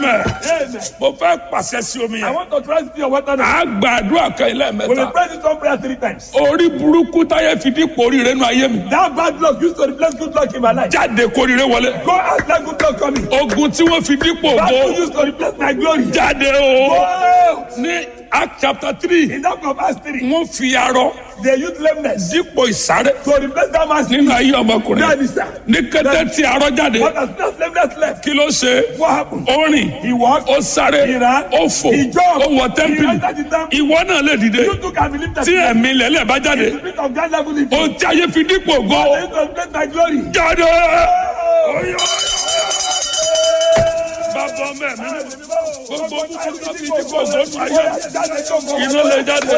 amen Amen. mo fẹ́ pàṣẹ sí omi I yẹn want to transit your water now. a gba àdúrà kan ilé We will mẹ́ta pray this one prayer three times. orí burúkú táyé fi dípò oríire nù ayé mi That bad luck used to replace good luck in my life. jáde kóríire wọlé Go out like good luck coming. ogun tí wọ́n fi dípò That ògo luck used to replace my glory. jáde Go o out. ní act chapter three In that of Acts 3, wọ́n fi arọ they used lameness dípò ìsáré to replace that man's nínú ayé ọmọkùnrin That is that. ní kété tí arọ jáde What has not lameness left? kí ló ṣe What happened? ó rìn He walked. ó sáré He ran. ó fò He jumped. ó wọ He tẹ́ḿpìlì entered the temple. ìwọ náà lè dìde You too can believe that. tí ẹ̀mí lẹ́lẹ̀ bá jáde The spirit of God level in you. ohun tí ayé fi dípò ògo They used to replace my glory. jáde. bàbá mẹ́mi gbogbo ohun tí wọ́n fi dípò ògo nù ayé iná lè jáde.